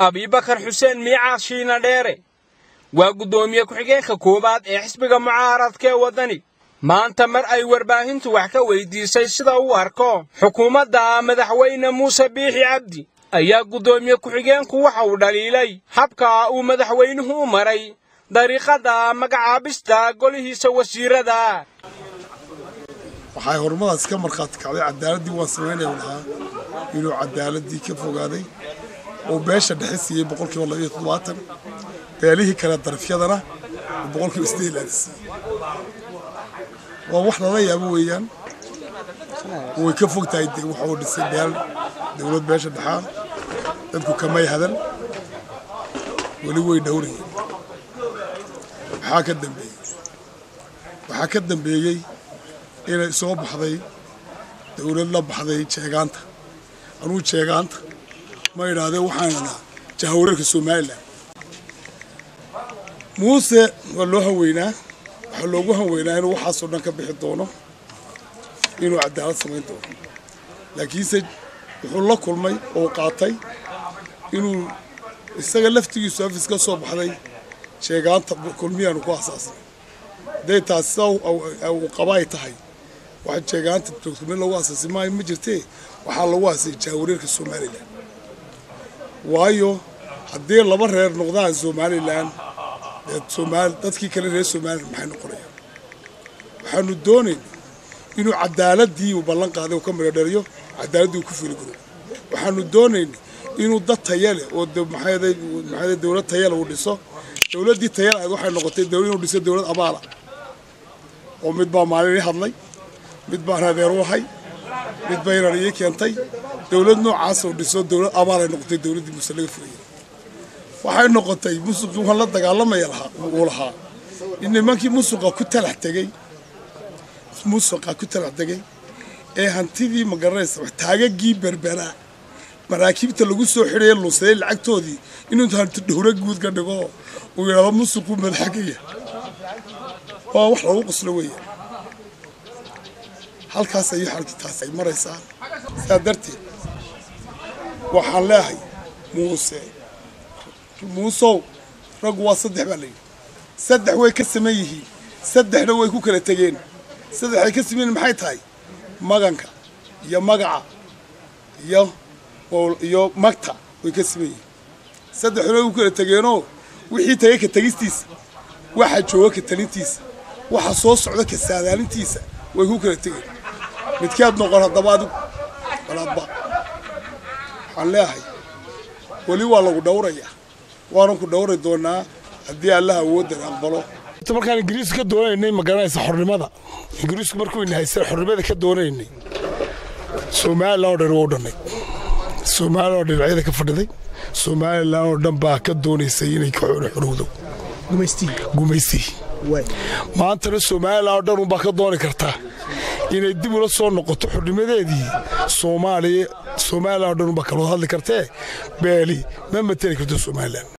abibakar xuseen miicaad shiina dheere waa guddoomiye ku-xigeenka koowaad ee xisbiga mucaaradka ee waddani maanta mar ay warbaahintu wax ka weydiisay sida uu arko xukuumadda madaxweyne muuse biixi cabdi ayaa guddoomiye ku-xigeenku waxa uu dhaliilay habka uu madaxweynuhu u maray dariiqadda magacaabista golihiisa wasiirada waxay horumadaas ka markhaati kacday cadaaladii waan samaynaya lahaa inuu cadaaladii ka fogaaday oo beesha dhexe siiyey boqolkiiba labayo toddobaatan beelihii kale darafyadana oo boqolkiiba isdeed laada siiyey waa wax lala yaabo weeyaan way ka fog tahay waxa uu dhisay beel dowlad beesha dhexaa dadku kamay hadan weli way dhowrayeen waxaa ka dambeeyey waxaa ka dambeeyey inay soo baxday dowlad la baxday jeegaanta anuu jeegaanta ma idhaahdee waxaan idhaa jahawareerka somalilan muuse waa loo hanweynaa waxaa loogu hanweynaa inuu waxaasoo dhan ka bixi doono inuu cadaalad samayn doono laakiinse wuxuu la kulmay oo qaatay inuu isaga laftigiisu afis ka soo baxday jeegaanta kulmiyaanu ku asaasnay hadday taas sida uu qaba ay tahay waxa jeegaanta joogto mid lagu asaasay maayo ma jirtee waxaa lagu aasay jaawareerka somalilan waayo haddii laba reer noqdaan somalilan dadkii kale reer somalilan maxay noqonayaan waxaanu doonaynaa inuu cadaaladii uu ballan qaaday uu ka midhodhaliyo cadaaladii uu ku fili garo waxaanu doonaynaa inuu dad tayale oo maxaa dowlad tayale uu dhiso dowladdii tayale ahayd waxay noqotay inuu dhiso dowlad abaala oo mid baa maalin ii hadlay mid baan adeer u ahay mid baynan ii keentay dowlad noocaas oo dhiso dowlad abaalay noqotay dowladdii muuse laga furayay waxay noqotay musuqii waan la dagaalamaya lahaa uu lahaa in nimankii musuqa ku talax tegey musuqa ku talax tegey ee hantidii magaranaysa taagagii berberaa maraakiibta lagu soo xidhaya lunsaday lacagtoodii inuu hanti dhowro guud ka dhigo uu yidhahdo musuquu madaxagaya waa wax lagu qoslo weeya halkaas ayuu xalkii taas ay maraysaa sidaa darteed waxaan leehay muuse muusow raggu waa saddex baa layidhi saddex way ka saman yihiin saddexna way ku kala tegeen saddexay ka sameyn maxay tahay maganka iyo magaca iyo iyo magta way ka saman yihiin saddexna way ku kala tegeenoo wixii tagay ka tegistiisa waxa jooga ka talintiisa waxa soo socda ka saadaalintiisa way ku kala tegeen midkeed noqon haddaba adigu walaadba waxaan leeyahay weli waa lagu dhowrayaa waanan ku dhowri doonaa haddii allaha awooddan aqbalo markaan ingiriiska ka doonaynay ma garanaysa xornimada ingiriisku markuu inahaysan xornimada ka doonaynay somalilan oo dhan waa u dhannay somalilan oo dhinacyada ka fadhiday somalilan oo dhan baa ka doonaysay inay ka xorowdo gumaystii maantana somalilan oo dhan unbaa ka dooni kartaa inay dib ula soo noqoto xornimadeedii soomaaliya somalilan oo dhan unbaa kaloo hadli kartee beeli ma mateli karto somalilan